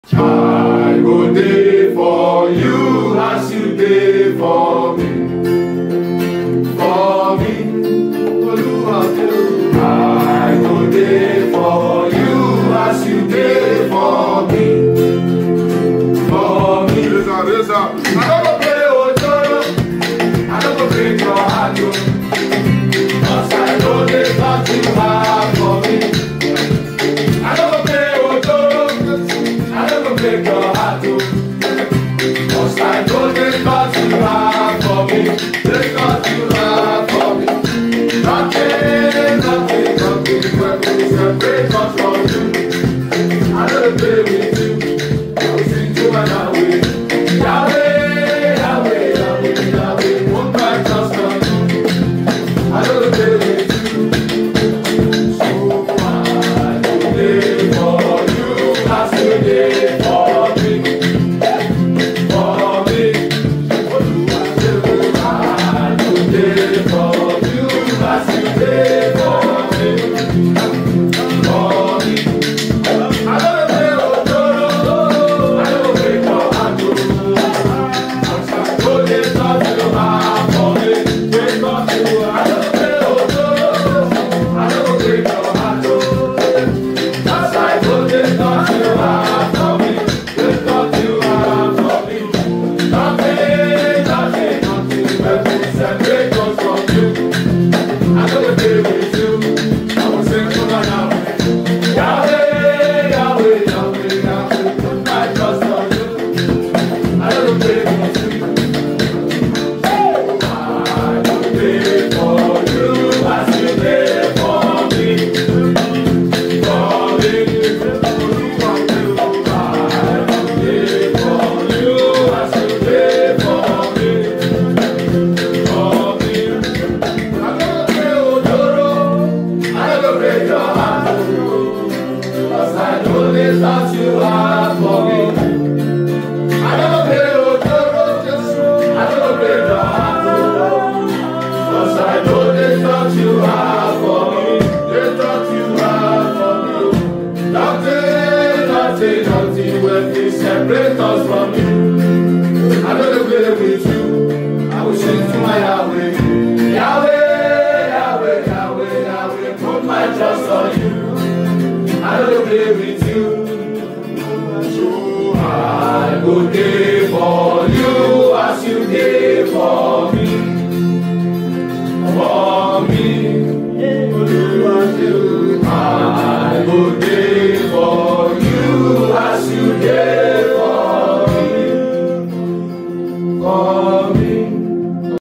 I go dey for you as you dey for me. For me, Olúwa dey. I go dey for you as you dey for me. For me. Raise up, raise up. I no go play ojoro, I no go break your heart o. Cause I know the thought you have for me. I no go play ojoro, I no go break your heart o. Cause I know the thought you have for me. The thought you have for me. Nothing, nothing, nothing will separate us from you. I no dey play with you. I will sing to Yahweh. Yahweh, Yahweh, Yahweh, Yahweh. Put my trust on you. I no dey play with you. So I go dey for you as you dey for me. For me. I go dey for you as you dey for me. For me. I no dey play ojoro, I no go break your heart o. Cause I know the thought you have for me. The thought you I no dey play ojoro, I no go break your heart o. Cause I know the thought you have for me. The thought you have for me. Nothing, nothing, nothing will separate us from you. I no dey play with you. I will sing to my Yahweh. Yahweh, Yahweh, Yahweh, Yahweh, put my trust on you. I don't play with you. I don't play for you as you play for me. For me. I don't play for you as you play for me. For me. I don't play ojoro. I don't break your heart. Cause I know the thoughts you have for me. I never play ojoro. I never break your heart. Cause I know the thoughts you have for me. The thoughts you have for me. Nothing, nothing, nothing will be separate us from you. I know the play with you. I will sing to my Yahweh. Yahweh, Yahweh, Yahweh, Yahweh. Put my trust on you. I don't play with you. So I go dey for you as you dey for me. For me. Olúwa ṣe o. I go dey for you as you dey for me. For me.